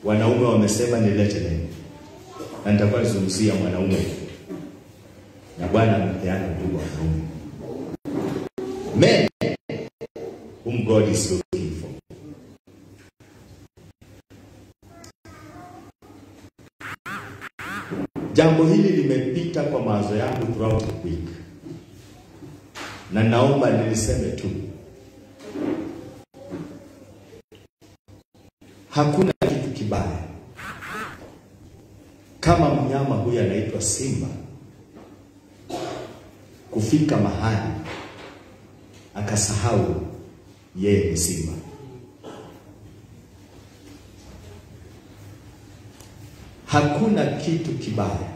wanaume wamesema nilete neno, na nitakuwa nizungumzia mwanaume, na Bwana amepeana ndugu wanaume, men whom God is looking for. Jambo hili limepita kwa mawazo yangu throughout the week, na naomba niliseme tu, hakuna kitu kibaya kama mnyama huyu anaitwa simba kufika mahali akasahau yeye ni simba. Hakuna kitu kibaya.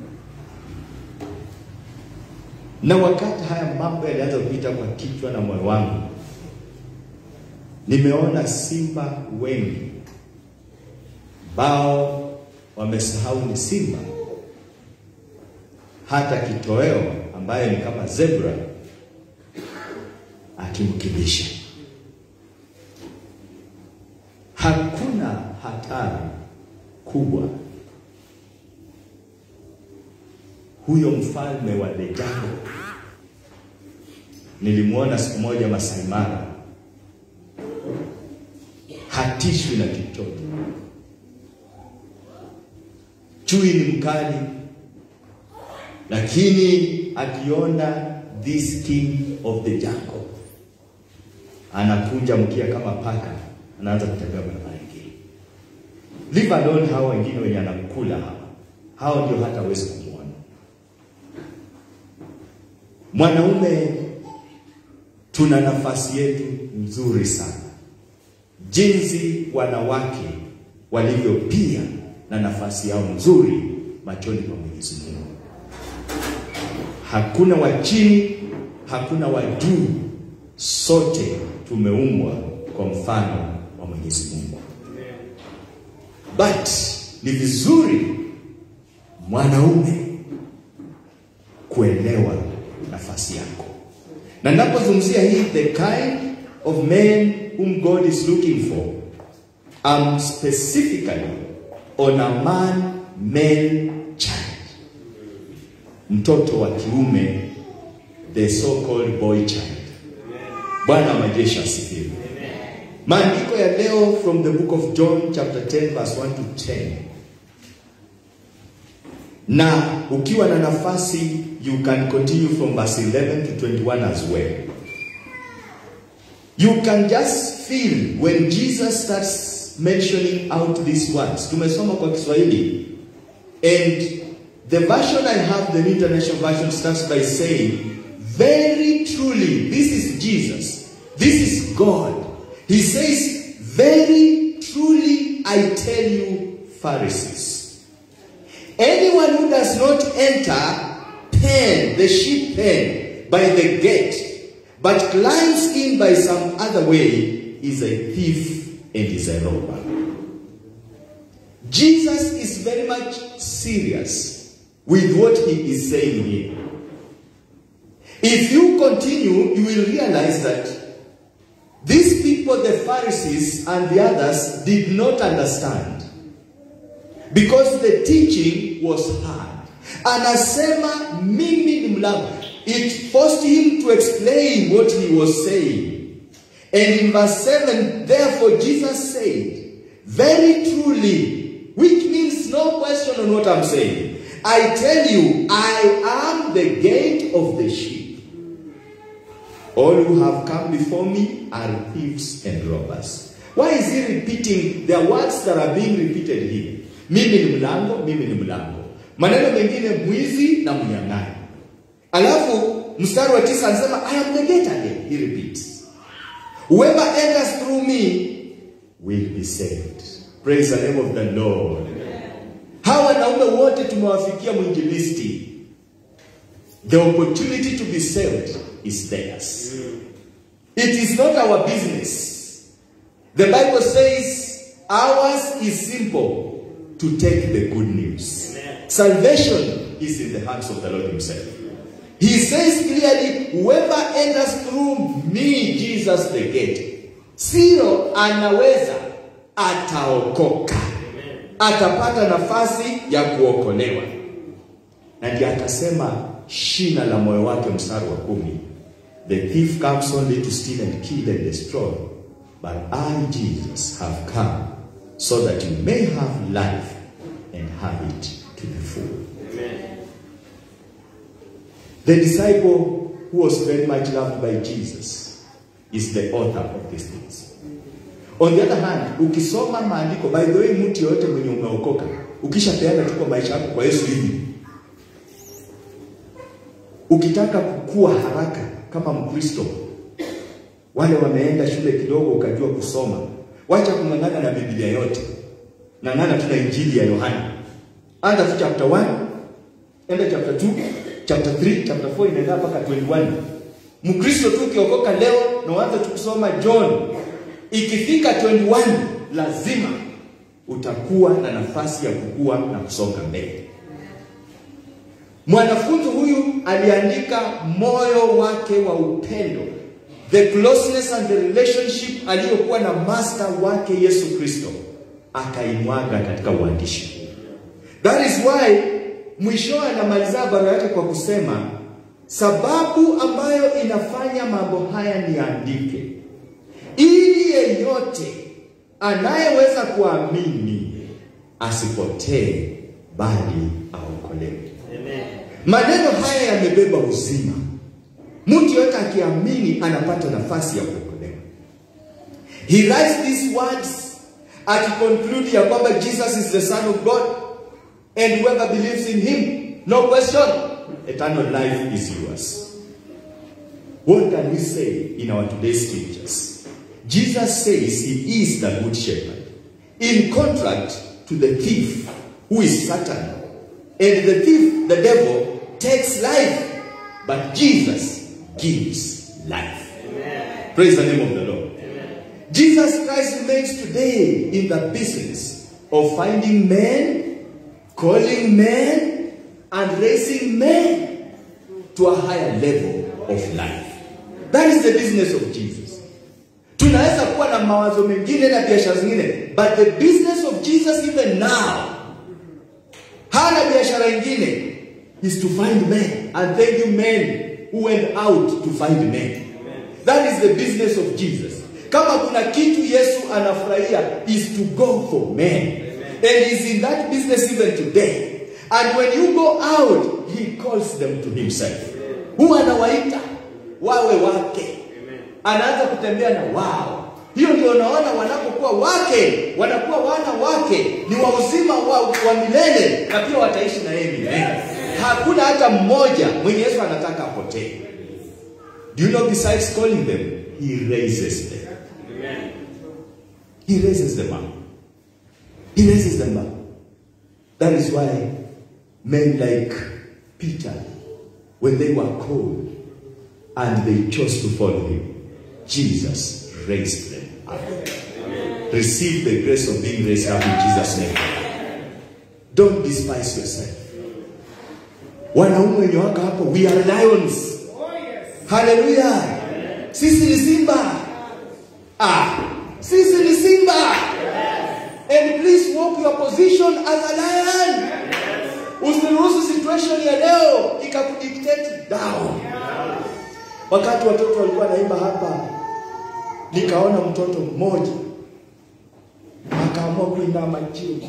Na wakati haya mambo yalianza kupita kwa kichwa na moyo wangu, nimeona simba wengi bao wamesahau ni simba, hata kitoweo ambaye ni kama zebra akimkibisha. Hakuna hatari kubwa huyo mfalme wa Dejango. Nilimwona siku moja Masai Mara, hatishwi na chochote. Chui ni mkali, lakini akiona this king of the jungle anakunja mkia kama paka, anaanza kutembea barabara ingine. Leave alone hao wengine wenye anakula hawa, hao ndio hata hawezi kumwona. Mwanaume tuna nafasi yetu nzuri sana, jinsi wanawake walivyo pia na nafasi yao nzuri machoni pa Mwenyezi Mungu. Hakuna wa chini, hakuna wa juu, sote tumeumbwa kwa mfano wa Mwenyezi Mungu. But ni vizuri mwanaume kuelewa nafasi yako, na ninapozungumzia hii the kind of men whom God is looking for, I'm specifically on a man male child, mtoto wa kiume, the so-called boy child. Bwana wa majeshi asifiwe. Maandiko ya leo from the book of John chapter 10 verse 1 to 10. Na ukiwa na nafasi you can continue from verse 11 to 21 as well. You can just feel when Jesus starts mentioning out these words. Tumesoma kwa Kiswahili and the version I have, the New International Version starts by saying, very truly, this is Jesus. This is God. He says, Very truly I tell you, Pharisees, anyone who does not enter pen, the sheep pen, by the gate, but climbs in by some other way, is a thief and is a robber. Jesus is very much serious with what he is saying here. If you continue, you will realize that these people, the Pharisees and the others, did not understand because the teaching was hard. Anasema mimi ni mlango. It forced him to explain what he was saying. And in verse 7, therefore Jesus said, Very truly, which means no question on what I'm saying. I tell you, I am the gate of the sheep. All who have come before me are thieves and robbers. Why is he repeating the words that are being repeated here? Mimi ni mlango, mimi ni mlango. Maneno mengine mwizi na mnyang'anyi. Alafu mstari wa tisa anasema I am the gate again. He repeats. Whoever enters through me will be saved. Praise the name of the Lord. Hawa wanaume wote tumewafikia mwinjilisti. The opportunity to be saved is theirs. It is not our business. The Bible says ours is simple to take the good news. Salvation is in the hands of the Lord Himself. He says clearly, whoever enters through me, Jesus the gate, sio anaweza ataokoka. atapata nafasi ya kuokolewa. Na ndiye akasema shina la moyo wake, mstari wa kumi, the thief comes only to steal and kill and destroy, but I Jesus have come so that you may have life and have it to the full. The disciple who was very much loved by Jesus is the author of these things. On the other hand, ukisoma maandiko, by the way, mtu yoyote mwenye umeokoka, ukishapeana tu kwa maisha yako kwa Yesu hivi, ukitaka kukua haraka kama Mkristo, wale wameenda shule kidogo ukajua kusoma, wacha kung'ang'ana na Biblia yote, ng'ang'ana tu na Injili ya Yohana. Anza tu chapter 1, enda chapter 2, chapter 3, chapter 4 inaenda mpaka 21. Mkristo tu ukiokoka leo na uanze tu kusoma John, ikifika 21 lazima utakuwa na nafasi ya kukua na kusonga mbele. Mwanafunzi huyu aliandika moyo wake wa upendo, the closeness and the relationship aliyokuwa na master wake Yesu Kristo, akaimwaga katika uandishi huu. That is why mwisho anamaliza barua yake kwa kusema sababu ambayo inafanya mambo haya niandike, ili yeyote anayeweza kuamini asipotee, bali aokolewe. Maneno haya yamebeba uzima. Mtu yote akiamini anapata nafasi ya kuokolewa. He writes these words akiconclude ya kwamba Jesus is the son of God and whoever believes in him, no question, eternal life is yours. What can we say in our today's scriptures? Jesus says he is the good shepherd. In contrast to the thief, who is Satan. And the thief, the devil, takes life, but Jesus gives life. Praise the name of the Lord. Jesus Christ remains today in the business of finding men, calling men, and raising men to a higher level of life. That is the business of Jesus. Tunaweza kuwa na mawazo mengine na biashara zingine, but the business of Jesus even now hana biashara ingine is to find men and thank you men who went out to find men. That is the business of Jesus. Kama kuna kitu Yesu anafurahia is to go for men. And he's in that business even today. And when you go out, he calls them to himself. Huwa anawaita wawe wake. Anaanza kutembea na wao. Hiyo ndio unaona wanapokuwa wake, wanakuwa wana wake, ni wa uzima wa, wa milele na pia wataishi na yeye milele. Hakuna hata mmoja mwenye Yesu anataka apotee. Do you know besides calling them, he raises them. He raises them up. He raises them up. That is why men like Peter, when they were called and they chose to follow him, Jesus raised them up. Receive the grace of being raised up in Jesus' name. Don't despise yourself. Wanaume wenye wako hapo, we are lions. Haleluya! Sisi ni simba. Ah, sisi ni simba. And please walk your position as a lion. Usiruhusu situation ya leo ikakudictate down. Wakati watoto walikuwa naimba hapa, nikaona mtoto mmoja akaamua kuinama chini,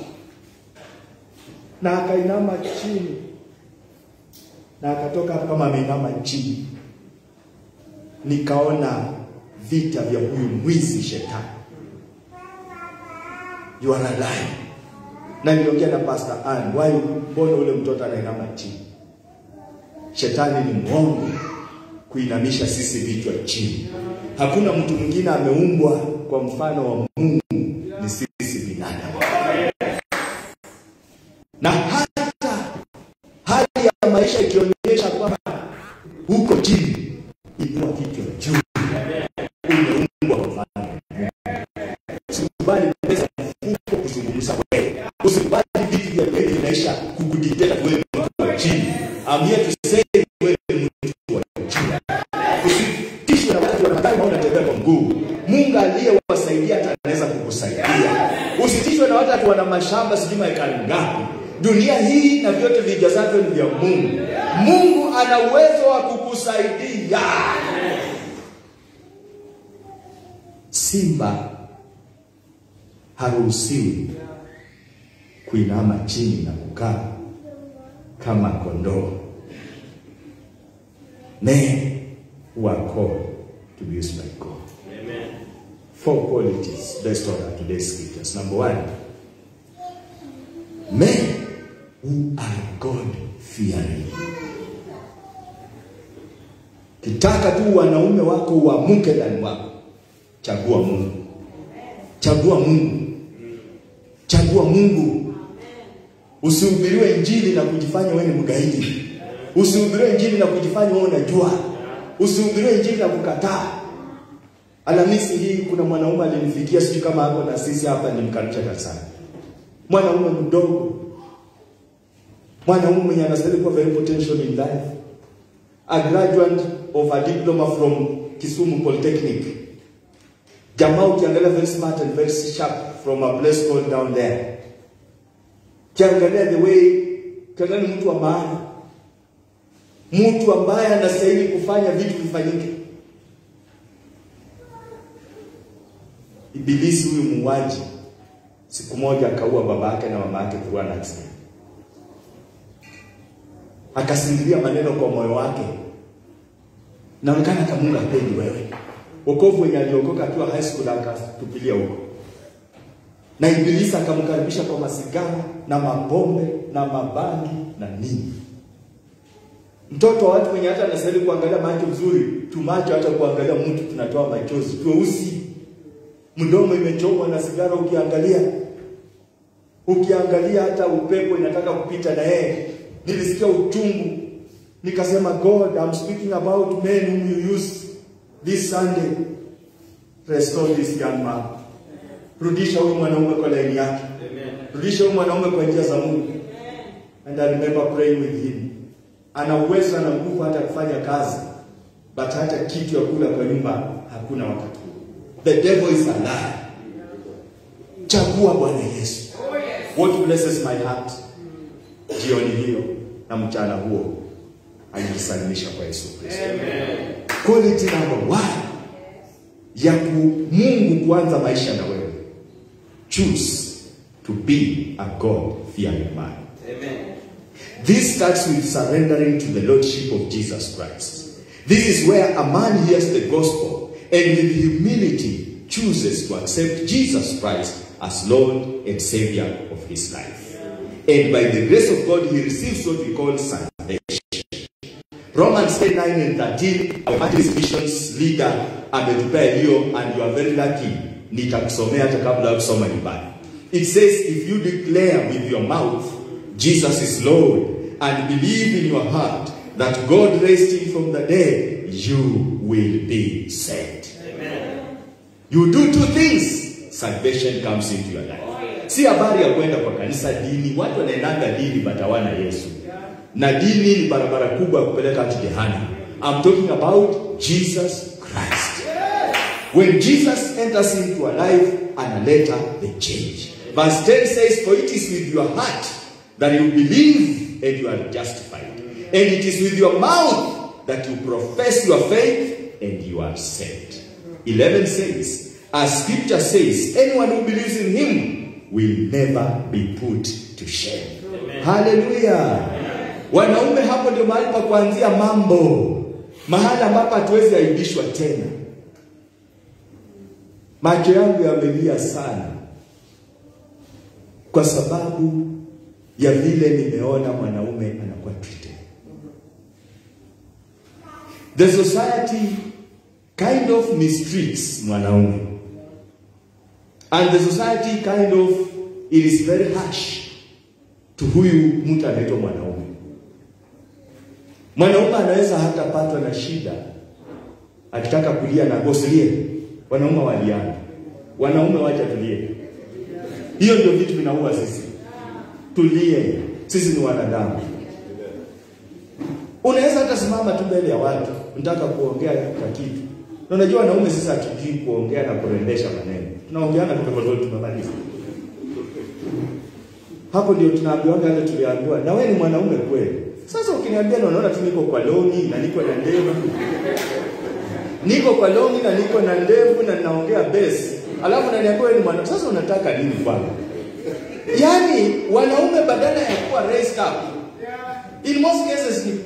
na akainama chini na akatoka hapo kama ameinama chini. Nikaona vita vya huyu mwizi shetani. You are a lion. Na niliongea na Pastor Ann, why mbona ule mtoto anainama chini? Shetani ni mwongo kuinamisha sisi vichwa chini. Hakuna mtu mwingine ameumbwa kwa mfano wa Mungu, ni sisi binadamu. Na hata hali ya maisha ikionyesha kwamba huko chini, inua kichwa juu. Umeumbwa kwa mfano wa Mungu. Usikubali pesa mfuko kuzungumza wewe. Usikubali vitu vya kweli vinaisha kukudictate wewe mtu wa chini. I'm here to say wewe ni mtu wa chini. Usitishwe na watu wanadhani unatembea kwa mguu. Mungu aliyewasaidia hata anaweza kukusaidia. Usitishwe usibishwe na watu ati wana mashamba sijui maekari ngapi. Dunia hii na vyote vijazavyo ni vya Mungu. Mungu ana uwezo wa kukusaidia. Simba haruhusiwi kuinama chini na kukaa kama kondoo. Men who are called to be used by God. Four qualities based on our today's scriptures. Number one, men who are God fearing. Kitaka tu wanaume wako uamuke ndani wako, chagua Mungu, chagua Mungu, chagua Mungu. Usihubiriwe injili na kujifanya wewe ni mgaidi. Usihubiriwe injili na kujifanya wewe unajua. Usihubiriwe injili na kukataa. Alhamisi hii kuna mwanaume alinifikia, sijui kama hapo na sisi hapa, nimkaribisha kanisani. Mwanaume mdogo, mwanaume mwenye anastahili kuwa very potential in life, a graduate of a diploma from Kisumu Polytechnic. Jamaa ukiangalia very smart and very sharp from a place called down there. Kiangalia the way, kiangalia ni mtu wa maana, mtu ambaye anastahili kufanya vitu vifanyike. Ibilisi huyu muuaji siku moja akaua baba yake na mama yake through an accident. Akasindilia maneno kwa moyo wake, naonekana kama Mungu hapendi wewe. Wokovu wenye aliokoka akiwa high school akatupilia huko, na Ibilisi akamkaribisha kwa masigara na mapombe na mabangi na nini. Mtoto wa watu wenye hata anastahili kuangalia macho vizuri, tumacho hata kuangalia mtu tunatoa machozi, tweusi mdomo imechomwa na sigara, ukiangalia ukiangalia hata upepo inataka kupita na yeye. Nilisikia uchungu, nikasema God, I'm speaking about men whom you use this Sunday. Restore this young man, rudisha huyu mwanaume kwa laini yake, rudisha huyu mwanaume kwa njia za Mungu. And I remember praying with him. Ana uwezo na nguvu hata kufanya kazi, but hata kitu ya kula kwa nyumba hakuna wakati huo. The devil is a liar. Chagua Bwana Yesu. What blesses my heart jioni hiyo na mchana huo alijisalimisha kwa Yesu Kristo. Quality number one ya ku Mungu kuanza maisha na wewe. Choose to be a God fearing man. This starts with surrendering to the Lordship of Jesus Christ. This is where a man hears the gospel and with humility chooses to accept Jesus Christ as Lord and Savior of his life. And by the grace of God, he receives what we call salvation. Romans 10 9 and 13, our Baptist missions leader ametupea hiyo and you are very lucky. Nitakusomea hata kabla ya kusoma nyumbani. It says, if you declare with your mouth Jesus is Lord and believe in your heart that God raised him from the dead, you will be saved. You do two things, salvation comes into your life. Si habari ya kwenda kwa kanisa dini, watu wanaendanga dini but hawana Yesu. Na dini ni barabara kubwa ya kupeleka hadi jehanamu. I'm talking about Jesus Christ. When Jesus enters into our life, analeta the change. Verse 10 says, For it is with your heart that you believe and you are justified. And it is with your mouth that you profess your faith and you are saved. 11 says, As scripture says, anyone who believes in him will never be put to shame. Hallelujah. Wanaume, hapo ndio mahali pa kuanzia mambo, mahali ambapo hatuwezi aibishwa tena. Macho yangu yamelia sana kwa sababu ya vile nimeona mwanaume anakuwa treated. The society kind of mistreats mwanaume and the society kind of it is very harsh to huyu mtu anaitwa mwanaume. Mwanaume anaweza hata patwa na shida akitaka kulia na gosilie. Wanaume waliana, wanaume wacha tulie. Hiyo ndio vitu vinaua sisi. Tulie, sisi ni wanadamu. Unaweza hata simama tu mbele ya watu, unataka kuongea kwa kitu. Na unajua wanaume sisi hatujui kuongea na kurembesha maneno. Tunaongeana tu kwa sababu tumemaliza. Hapo ndio tunaambiwa hata tuliambiwa na wewe ni mwanaume kweli. Sasa ukiniambia na unaona tu niko kwa longi na niko na ndevu. Niko kwa longi na niko na ndevu na ninaongea bass. Alafu unaniambia wewe ni mwanaume. Sasa unataka nini kwangu? Yaani wanaume badala ya kuwa raised up. In most cases ni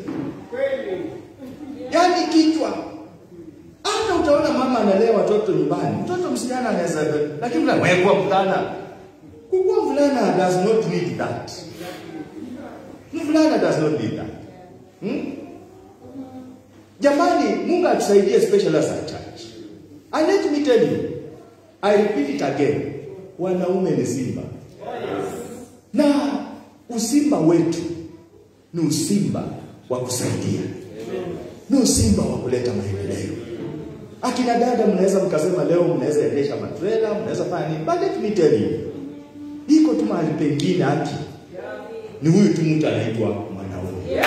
yaani kichwa. Hata utaona mama analea watoto nyumbani. Mtoto msichana anaweza lakini wewe kuwa mvulana. Kukuwa mvulana does not need that. Mvulana does not need that. Hmm? Jamani, Mungu atusaidie especially as a church. And let me tell you, I repeat it again. Wanaume ni simba. Na usimba wetu ni usimba wa kusaidia. Ni usimba wa kuleta maendeleo. Akina dada mnaweza mkasema leo mnaweza endesha matrela, mnaweza fanya nini? But let me tell you, iko tu mahali pengine haki ni huyu tu mtu anaitwa mwanaume.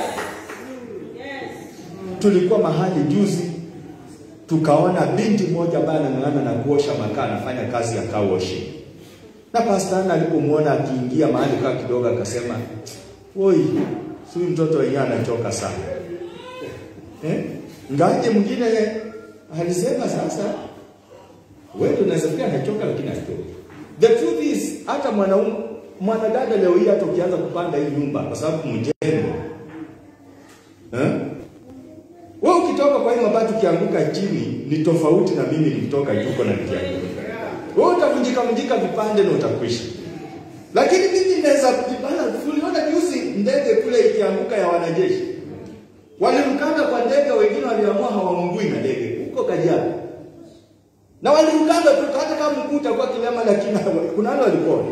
Tulikuwa mahali juzi tukaona binti moja ambaye anang'ang'ana na kuosha makaa, anafanya kazi ya car washing. Na pastor Anna alipomwona akiingia mahali kaa kidogo, akasema woi, huyu mtoto wenyewe anachoka sana eh? Ngaje mwingine alisema sasa, wewe unaweza fikiria anachoka, lakini hachoki. The truth is hata mwanaume mwanadada leo hii hata ukianza kupanga hii nyumba kwa sababu mjengo eh? Wewe ukitoka kwa hii mabati ukianguka chini ni tofauti na mimi nikitoka juu na nikianguka. Wewe utavunjika vunjika vipande na utakwisha. Lakini mimi naweza kujipanda. Tuliona juzi ndege kule ikianguka ya wanajeshi. Walimkanda kwa ndege, wengine waliamua hawamngui na ndege huko Kajiado. Na walimkanda tu hata kama mkuu utakuwa kilema, lakini kuna wale walipona.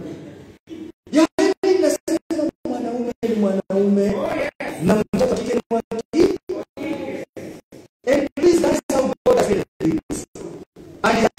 Yaani nasema mwanaume ni mwanaume na mtoto kike ni mwanamke. And please that's how God has made things. And he